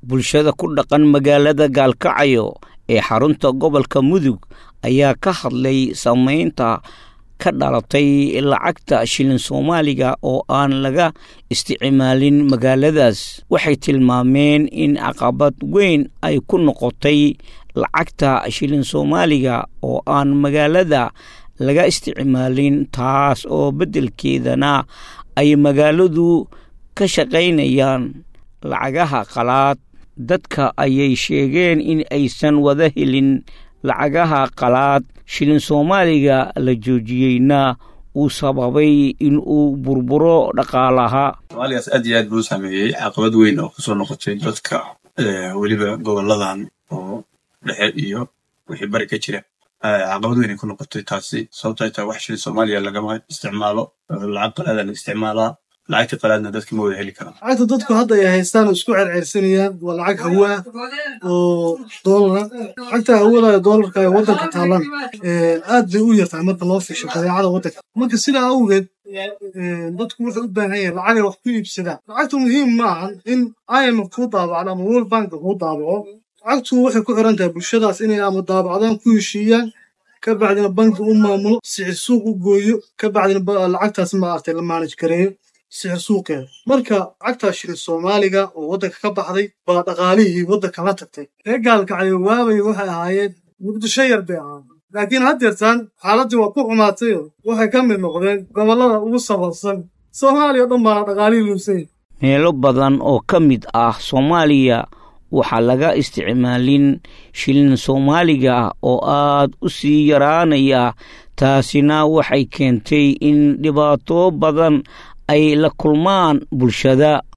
bulshada ku dhaqan magaalada gaalkacyo ee xarunta gobolka mudug ayaa ka hadlay saameynta ka dhalatay lacagta shilin soomaaliga oo aan laga isticmaalin magaaladaas waxay tilmaameen in caqabad weyn ay ku noqotay lacagta shilin soomaaliga oo aan magaalada laga isticmaalin taas oo beddelkeedana ay magaaladu ka shaqaynayaan lacagaha qalaad dadka ayay sheegeen in aysan wada helin lacagaha qalaad shilin soomaaliga la joojiyeyna uu sababay in uu burburo dhaqaalaha soomaaligaas aad iyo aad buu u saameeyey caqabad weyn oo kusoo noqotay dadka weliba goboladan oo dhexe iyo wixii bari ka jira caqabad weyn ay ku noqotay taasi sababto ay tahay wax shilin soomaaliya lagama isticmaalo lacag qalaada la isticmaalaa lacagta qalaadna dadka ma wada heli karaan lacagta dadku hadda ay haystaan oo isku cerceersanayaan waa lacag hawa ah oo doolara lacagta hawada ee doolarka ee waddanka taalan aad bay u yartahay marka loo fiisho badeecada waddanka marka sidaa awgeed dadku wuxuu u baahan yahay lacagay wax ku iibsadaan lacagtu muhiim ma ahan in imf kuu daabacdo ama world bank kuu daabaco lacagtu waxay ku xiran tahay bulshadaas inay ama daabacdaan ku heshiiyaan ka bacdina banki u maamulo sicir suuq u gooyo ka bacdina lacagtaas maaragtay la maanaj gareeyo sicir suuqeeda marka lacagtaa shilin soomaaliga oo waddanka ka baxday baa dhaqaalihii waddanka la tagtay ree gaalkacyo waabay waxay ahaayeen muqdisho yar bay ahaayeen laakiin haddeertaan xaaladdii waa ku xumaatayo waxay ka mid noqdeen gobollada ugu safarsan soomaaliya o dhan baana dhaqaalihii luusay meelo badan oo ka mid ah soomaaliya waxaa laga isticmaalin shilin soomaaliga oo aad u sii yaraanaya taasina waxay keentay in dhibaato badan ay la kulmaan bulshada